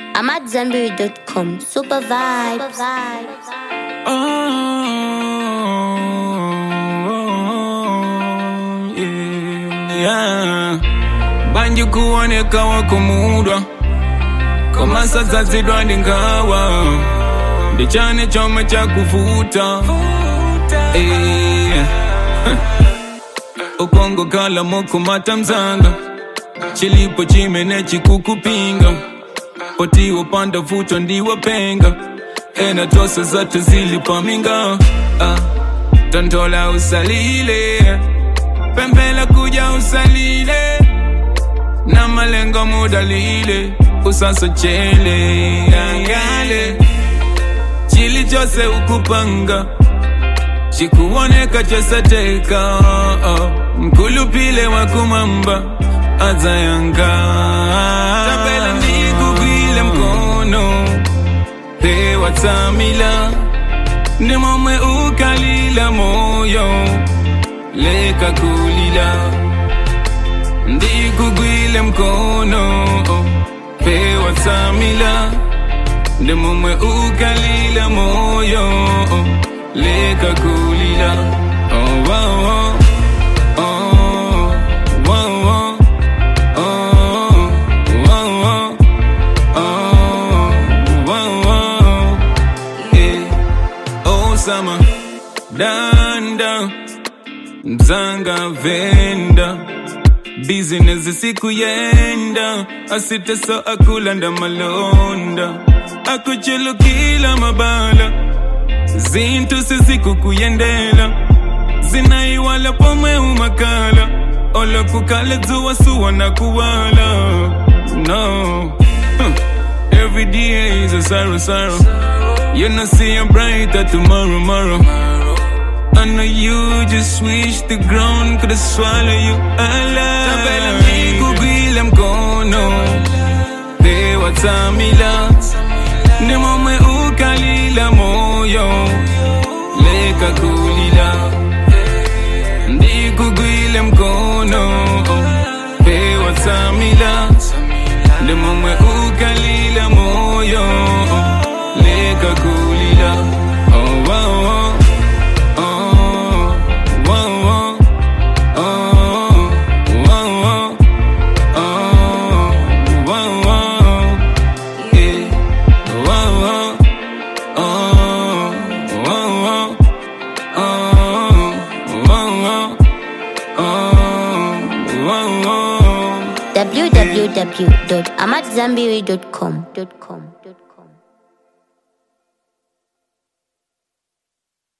I'm at Zenberry.com. Super vibes. Oh, yeah. Banji kuoneka wakumudwa koma sadzazidwa ndi nkhawa ndi chane chomwe chakuvuta Eh. ukongokhala mokhumata mzanga chilipo chimene chikukupinga potiwo panda vuto ndiwapenga ena tose zathu zili paminga ah. tontola usalile pempela kuja usalile na malengo mudalile usasochele angale chili chose ukupanga chikuoneka chosateka oh. mkulupile wakumamba adzayanga tapela ndikugwile mkono pewatsamila ndi momwe ukalila moyo leka kulila ndikugwile mkono pewatsamila ndi momwe ukalila moyo leka kulila oh, oh, oh. Oh, oh, oh. Oh, oh, oh. Oh, oh, oh. Eh. Oh, summer, danda mzanga venda bizinesi siku yenda asiteso akulanda malonda akuchulukila mabala zintu sizikukuyendela zinaiwala pomwe umakala olokukala dzuwa suwa na kuwala no huh. every day is a sorrow sorrow you know see a brighter tomorrow tomorrow I know you just wish the ground could swallow you alive. Tabela nikugwile mkono, pewa tamila, ni momwe ukalila moyo, leka kulila. Ndikugwile mkono, pewa tamila, ni momwe ukalila moyo, leka kulila. Oh, oh, oh. Oh, oh, oh, oh, oh, oh, oh, oh, eh, oh, oh, oh, oh, oh, oh, oh, oh. www.amatzambiri.com.